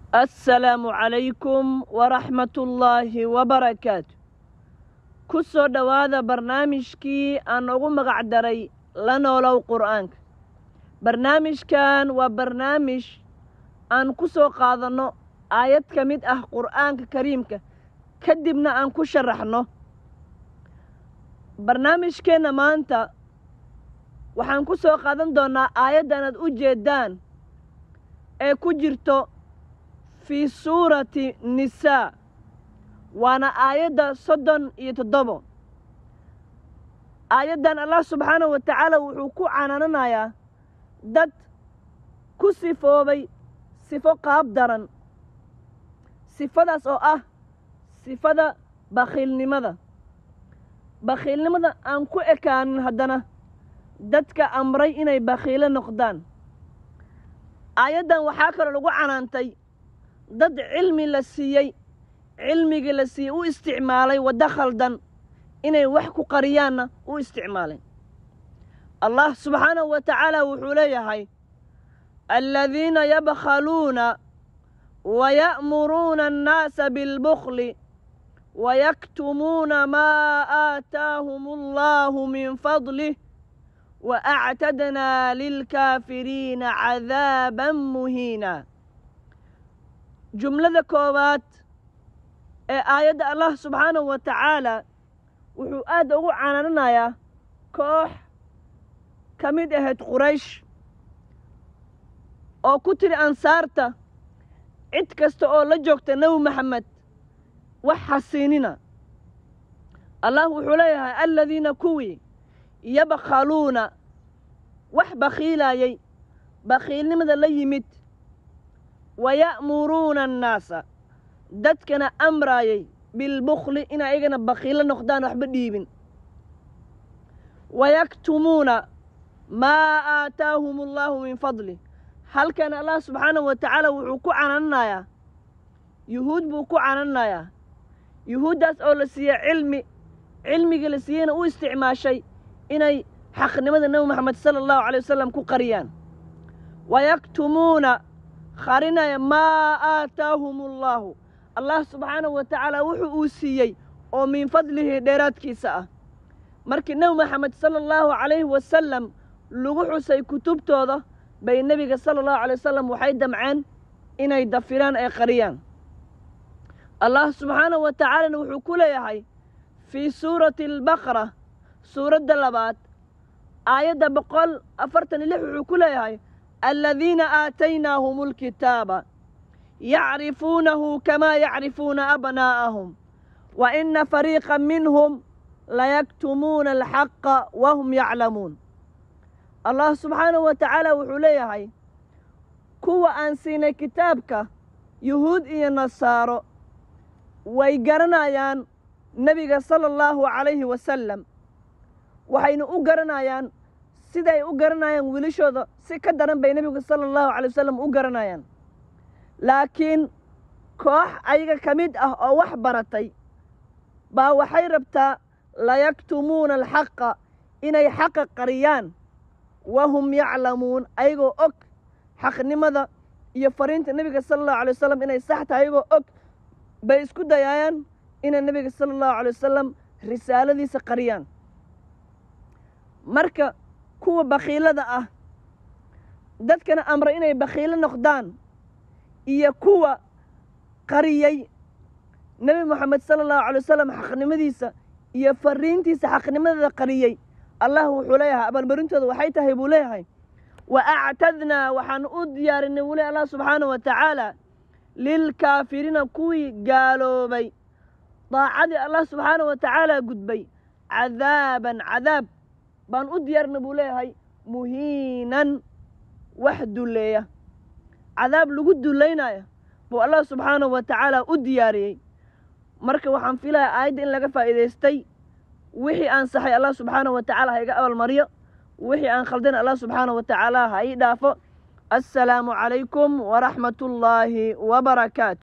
assalaamu calaykum waraxmatullaahi wabarakaatu ku soo dhowaada barnaamijkii aan ugu magac daray la noolow qur'aanka barnaamijkan waa barnaamij aan ku soo qaadanno aayad ka mid ah qur'aanka kariimka kadibna aan ku sharaxno barnaamijkeenna maanta waxaan ku soo qaadan doonnaa aayaddan aad u jeeddaan ee ku jirto fii suurati nisaa waana aayadda soddon iyo toddobo aayaddan allah subxaanahu wa tacaala wuxuu ku canaananayaa dad ku sifoobay sifo qaab daran sifadaas oo ah sifada bakhiilnimada bakhiilnimada aan ku ekaanin haddana dadka amray inay bakhiilo noqdaan aayaddan waxaa kaloo lagu canaantay dad cilmi la siiyey cilmigii la siiyey u isticmaalay waddo khaldan inay wax ku qariyaanna u isticmaalay allah subxaanahu wa tacaala wuxuu leeyahay aladiina yabkhaluuna waya'muruuna annaasa bilbukhli wayaktumuuna maa aataahum allahu min fadlih waactadnaa lilkaafiriina cadaaban muhiina jumlada koowaad ee aayadda allah subxaanahu wa tacaala wuxuu aad ugu canaananayaa koox ka mid ahayd quraysh oo ku tiri ansaarta cid kasta oo la joogta nebi maxamed wax xasiinina allah wuxuu leeyahay aladiina kuwii yabkhaluuna wax bakhiilaayay bakhiilnimada la yimid waya'muruuna annaasa dadkana amraayay bilbukhli in ayagana bakhiilo noqdaan waxba dhiibin wayaktumuuna maa aataahum allaahu min fadlih halkan allah subxaanahu wa tacaala wuxuu ku canananayaa yuhuud buu ku canananayaa yuhuuddaas oo la siiye cilmi cilmigii la siiyeyna u isticmaashay inay xaqnimada nebi moxamed sala allahu calay wasalam ku qariyaan wayaktumuuna qarinaya maa aataahum allaahu allah subxaanahu wa tacaala wuxuu uu siiyey oo min fadlihi dheeraadkiisa ah markii nebi moxamed sala allahu calayhi wasalam lagu xusay kutubtooda bay nebiga sala allahu calay wasalam waxay damceen inay dafiraan ay qariyaan allah subxaanahu wa tacaalana wuxuu ku leeyahay fii suurati albaqara suuradda labaad aayadda boqol afartan iyo lix wuxuu ku leeyahay aladiina aataynaahum alkitaaba yacrifuunahu kamaa yacrifuuna abnaa'ahum wa ina fariiqa minhum layaktumuuna alxaqa wahum yaclamuun allah subxaanahu wa tacaala wuxuu leeyahay kuwa aan siinay kitaabka yuhuud iyo nasaaro way garanayaan nebiga sala allahu calayhi wasalam waxayna u garanayaan siday u garanayaan wiilashooda si ka daran bay nebigu sala allahu calay wasalam u garanayaan laakiin koox ayaga ka mid ah oo wax baratay baa waxay rabtaa layaktumuuna alxaqa inay xaqa qariyaan wahum yaclamuun ayagoo og xaqnimada iyo fariinta nebiga sala allahu alay wasalam inay sax tahay ayagoo og bay isku dayaayaan inay nebiga sala allahu alay wasalam risaaladiisa qariyaan marka kuwa bakhiilada ah dadkana amray inay bakhiilo noqdaan iyo kuwa qariyey nebi moxamed sala allahu calay wasalam xaqnimadiisa iyo fariintiisa xaqnimadeeda qariyey allah wuxuu leeyahay abaalmarintooda waxay tahay buu leeyahay wa actadnaa waxaan u diyaarinay wuli allah subxaanahu wa tacaala lilkaafiriina kuwii gaaloobay daacadii allah subxaanahu wa tacaala gudbay cadaaban cadaab baan u diyaarinay buu leeyahay muhiinan wax dulleeya cadaab lagu dullaynaya buu allah subxaanahu wa tacaala u diyaariyey marka waxaan filayaa aayadda in laga faa'iidaystay wixii aan saxay allah subxaanahu wa tacaala ha iga abaalmariyo wixii aan khaldin allah subxaanahu wa tacaala ha ii dhaafo assalaamu calaykum waraxmatullaahi wabarakaatu